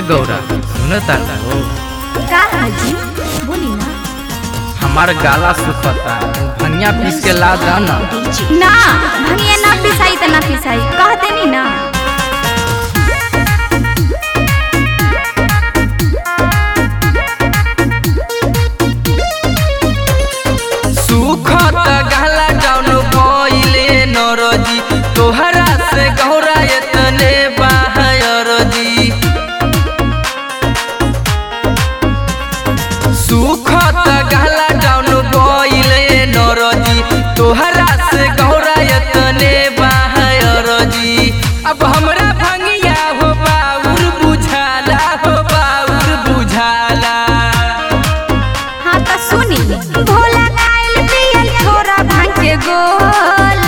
गौरा सुन तारा हो का हाजी बोली ना हमार गाला सुखता भनिया पीस के ला दा ना ना भंगिया ना पिसाई त ना पिसाई कह देनी ना सुखत गाला जाउन भइले नरजी तोहरा से गौरा एतने बाहरजी सुखत गाला जाउन भइले नरजी तोहरा से गौरा एतने बाहरजी अब हमरा भंगिया हो बाउर बुझाला हो बाउर बुझाला हाँ त सुनी भोला खाइल पियल छोरा भांग के गोला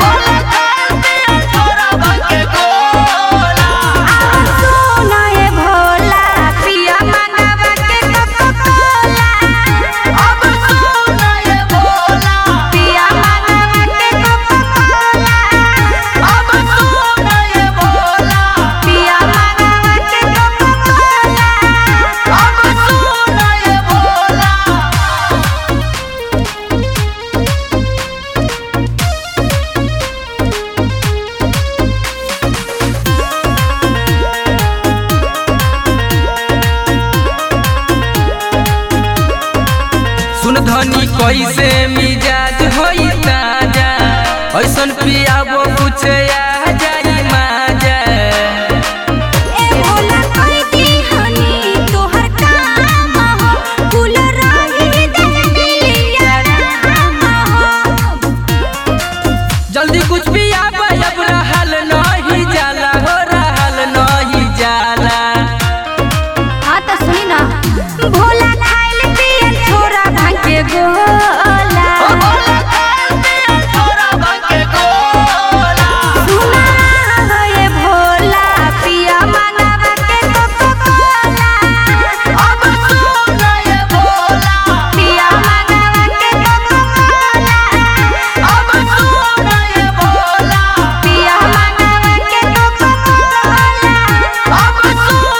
आ, सोना ए भोला पिया मंगावा के कोकोला पिया मंगावा के कोकोला पिया मंगावा के कोकोला सुन धनी कैसे मिजाज होई ताजा ऐसन पियाबो कुछ आ जाई माजा ए भोला कहि दी हनी तोहर काम हो कुल रही दिलिया राम हो जल्दी कुछ पियाबो अब रहल नहीं जाला हो रहल नहीं जाला हाँ तो सुनी ना भोला खाइल पियल छोरा भांग के गोला सुना ये भोला पिया मंगावा के कोकोला पिया मंगावा के कोकोला पिया मंगावा के कोकोला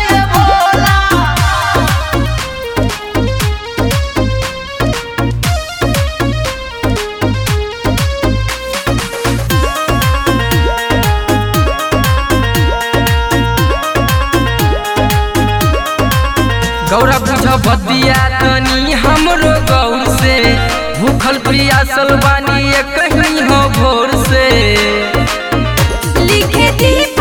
गौरा बुझ बदिया तनी हमरो गौर से भूखल प्रियासल बानी कहीं हो भोर से लिखे दी